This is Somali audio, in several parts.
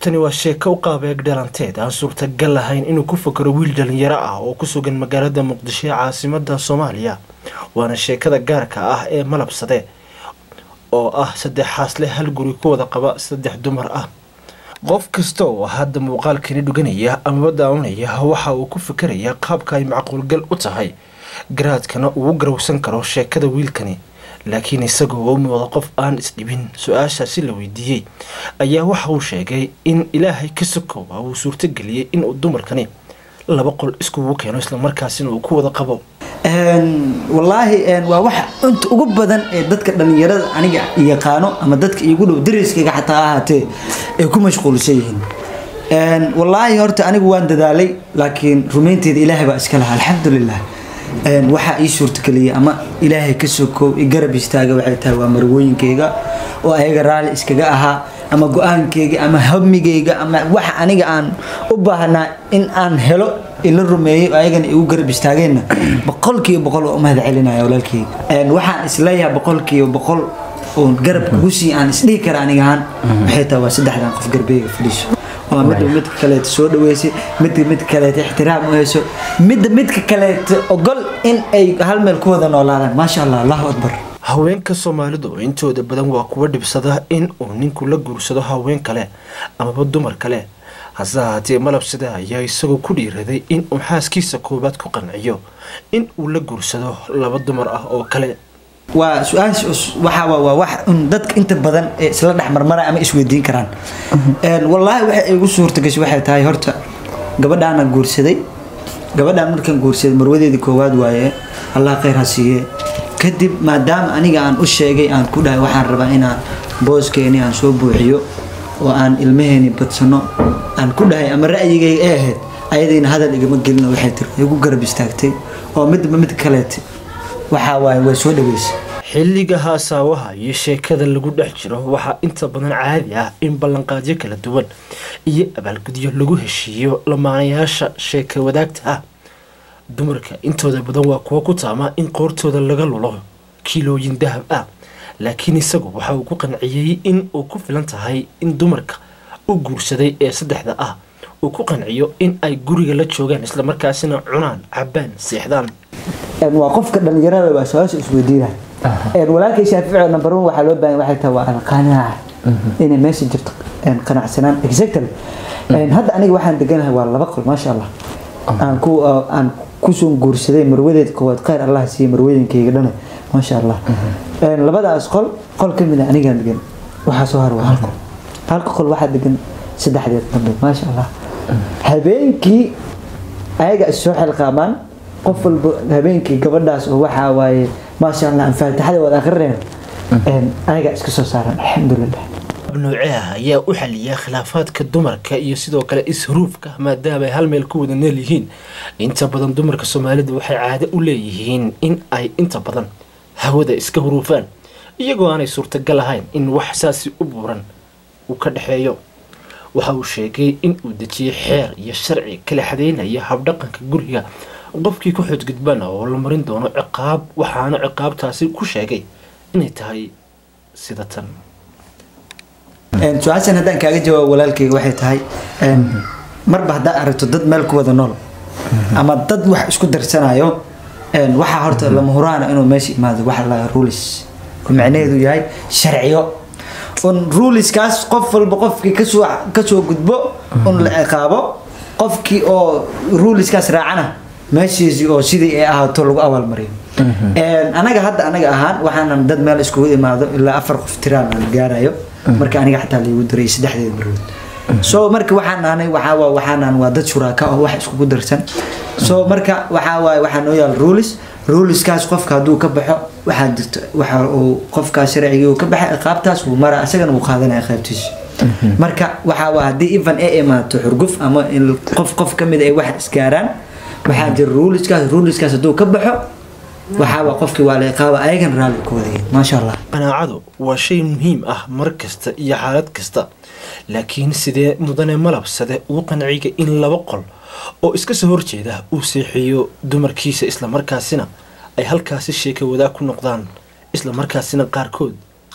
tani waa sheeko u qaabeeg dhalanteed aan suurtagal lahayn inuu ku fakaro wiil dhalinyaro ah oo ku sugan magaalada muqdisho ee caasimada soomaaliya waana sheekada gaarka ah ee malabsade oo ah saddex xaasle hal guri ku wada qaba saddex dumar ah qof kasta oo hadda muuqaalkani dhuganaya amaba daawanaya waxa uu ku fikerayaa qaabka ay macquulgal u tahay garaadkana uu garowsan karo sheekada wiilkani laakiin isagoo u muuqda qof aan isdhibin su-aashaasi la weydiiyey ayaa waxa uu sheegay in ilaahay ka sokooba uu suurtageliyey inuu dumarkani laba qol iskugu keeno islamarkaasina uu ku wada qabo wallaahi waa waxa inta ugu badan ee dadka dhalinyarada aniga yaqaano ama dadka iigu dhow dariskayga xataa ahaatee ay ku mashquulsan yihiin wallaahi horta anigu waan dadaalay laakiin rumaynteeda ilaahay baa iska laha alxamdulilah waxaa ii suurtageliyay ama ilaahay ka sokoow i garab istaaga waxay tahay waa marwooyinkayga oo ayaga raalli iskaga ahaa ama go-aankayga ama hamigayga ama waxa aniga aan u baahnaa in aan helo ila rumeeyey oo ayagana igu garab istaageenna boqolkiiba boqol waa u mahad celinaya walaalkayga waxaan isleeyahay boqolkiiba boqol oo garab kugu sii aan isdhihi kara aniga ahaan waxay tahay waa saddexdan qof garbeyga fadhiiso waa midba midka kaleeta soo dhaweysay midka midka kaleeta ixtiraam u hayso midda midka kaleeta ogol in ay hal meel ku wada noolaadaan maasha allah allahu akbar haweenka soomaalidu intooda badan waa kuwa dhibsada in uu ninku la guursado haween kale amaba dumar kale hase ahaatee malabsida ayaa isagoo ku dhiiraday in uu xaaskiisa koowaad ku qanciyo in uu la guursado laba dumar ah oo kale waa su-aasha waxaa waa wax un dadka inta badan ee isla dhex marmara ama isweydiin karaan wallaahi waxa igu suurtagashay waxay tahay horta gabadhaana guursaday gabadhaan markaan guursaday marwadeedii koowaad waaye allah khayr ha siiye kadib maadaama aniga aan u sheegay aan ku dhahay waxaan rabaa inaan booskeeni aan soo buuxiyo oo aan ilmaheeni badsano aan ku dhahay ama ra'yigay ee ahayd ayadayna hadal igama gelino waxay tiri igu garab istaagtay oo midba mid kaleete waxaa waaye way soo dhaweysay xilliga haasaawaha iyo sheekada lagu dhex jiro waxaa inta badan caadi ah in ballanqaadyo kala duwan iyo abaalgudyo lagu heshiiyo lamaanayaasha sheeka wadaagta ah dumarka intooda badan waa kuwo ku taama in qoortooda laga lulo kiilooyin dahab ah laakiin isagu waxa uu ku qanciyey in uu ku filan tahay in dumarka u guursaday ee saddexda ah uu ku qanciyo in ay guriga la joogaan islamarkaasina cunaan cabaan seexdaan waa qofka dhalinyarada waa su-aasha isweydiina walaalkay shaafici number one waxaa loo baahan waxay tahay waa alqanaaca inay meesha jirto qanacsanaan exactly hadda aniga waxaan deganahay waa laba qol maasha allah aan ku aan kusoo guursaday marwadeed koowaad khayr allah siiye marwadenkayga dhana maasha allah labadaas qol qol ka mid a anigaan degan waxaa soo har waa hal qol halka qol waxaa degan saddexdeed dambe maasha allah habeenkii ayaga is soo xilqaamaan qof walba habeenkii gabadhaas oo waxaa waaye maasha allah faatixada wada akrineen ayaga iska soo saaran alxamdulilah nooceah ayaa u xaliyaa khilaafaadka dumarka iyo sidoo kale is-huruufka maadaama ay hal meel ku wada nool yihiin inta badan dumarka soomaalida waxay caado u leeyihiin in ay inta badan hawada iska huruufaan iyagoo aanay suurtagal ahayn in wax saasi u buuran uu ka dhexeeyo waxa uu sheegay in uu dejiyey xeer iyo sharci kala xadeynaya habdhaqanka guriga qofkii ku xodgudbana oo la marin doono ciqaab waxaana ciqaabtaasi ku sheegay inay tahay sida tan su-aashan haddaan kaaga jawaabo walaalkayga waxay tahay marba haddaad aragto dad meel ku wada nool ama dad wax isku darsanayo waxaa horta lama huraana inuu meesha imaado waxa la rulis oo macnaheedu yahay sharciyo un ruliskaas qof walba qofkii kasoo kasoo gudbo un la ciqaabo qofkii oo ruliskaas raacana meeshiisii oo sidii ay ahaato lagu abaalmariyo anaga hadda anaga ahaan waxaanan dad meel iskugu imaado ilaa afar qof tiraan aan gaarayo marka aniga xataa laigu diray saddexdeed marwood so marka waxaan nahnay waxaa waxaanan waa dad shuraaka oo wax iskugu darsan so marka waxaa waaye waxaa noo yaal rulis ruliskaas qofka hadduu ka baxo waxaa jirto waxa uu qofkaas sharcigii uu ka baxay ciqaabtaas wuu maraa isagana wuu qaadanaya qaybtiisa marka waxaa waa haddii even ay imaato xurguf ama in qof qof kamid ay wax isgaaraan waxaa jira ruliskaas ruliskaas hadduu ka baxo waxaaba qofkii waa la iqaaba ayagan raalli ku wadayeen maasha allah qanaacadu waa shay muhiim ah mar kasta iyo xaalad kasta laakiin sidee mudane malabsade uu qanciga in laba qol oo iska soo horjeeda uu seexiyo dumarkiisa islamarkaasina ay halkaasi sheeka wadaag ku noqdaan islamarkaasina qaarkood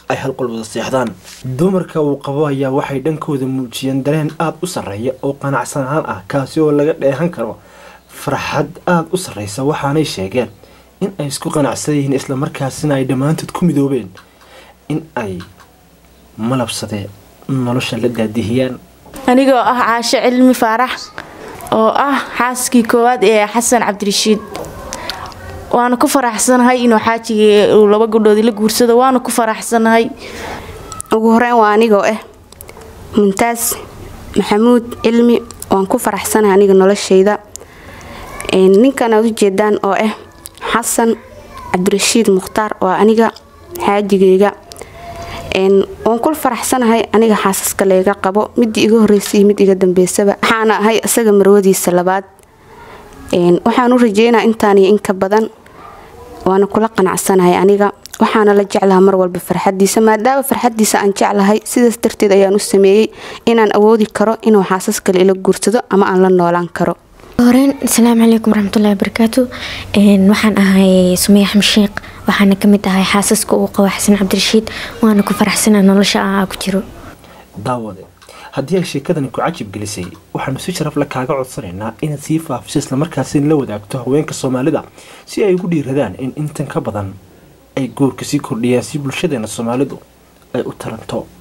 ay hal qol wada seexdaan dumarka uu qabo ayaa waxay dhankooda muujiyeen dareen aada u sarreeya oo qanacsanaan ah kaasi oo laga dheehan karo farxad aada u sarreysa waxaanay sheegeen in ay isku qanacsan yihiin islamarkaasina ay dhammaantood ku midoobeen in ay malabsadee nolosha la daadihiyaan anigoo ah caasho cilmi faarax oo ah xaaskii koowaad ee xasan cabdirashiid waana ku faraxsanahay inuu xaajigii uu laba gabdhoodii la guursado waana ku faraxsanahay ugu horeyn waa anigoo ah muntaas maxamuud cilmi waan ku faraxsanahay aniga noloshayda ninkan aad ujeedaan oo ah xasan cabdirashiid mukhtaar waa aniga xaajigeyga waan ku faraxsanahay aniga xaasaska layga qabo midii iga horeysay iyo mid iga dambeysaba waxaana ahay isaga marwadiisa labaad waxaan u rajeynaa intaaniyo inka badan waana kula qanacsanahay aniga waxaana la jeclaha mar walba farxadiisa maadaama farxadiisa aan jeclahay sidaas darteed ayaan u sameeyey inaan awoodi karo inuu xaasas kale ila guursado ama aan la noolaan karo horeyn asalaamu calaykum waraxmatullahi wabarakaatu waxaan ahay sumaya axmed sheekh waxaana kamid ahay xaasaska uu qabo xasan cabdirashiid waana ku faraxsana nolosha ah ku jiro daawade haddii ay sheekadani ku cajib gelisay waxaanu si sharafle kaaga codsanaynaa inaad sii faafiso islamarkaasina la wadaagto haweenka soomaalida si ay ugu dhiiradaan in intan ka badan ay goorka sii kordhiyaan si bulshadeena soomaalidu ay u taranto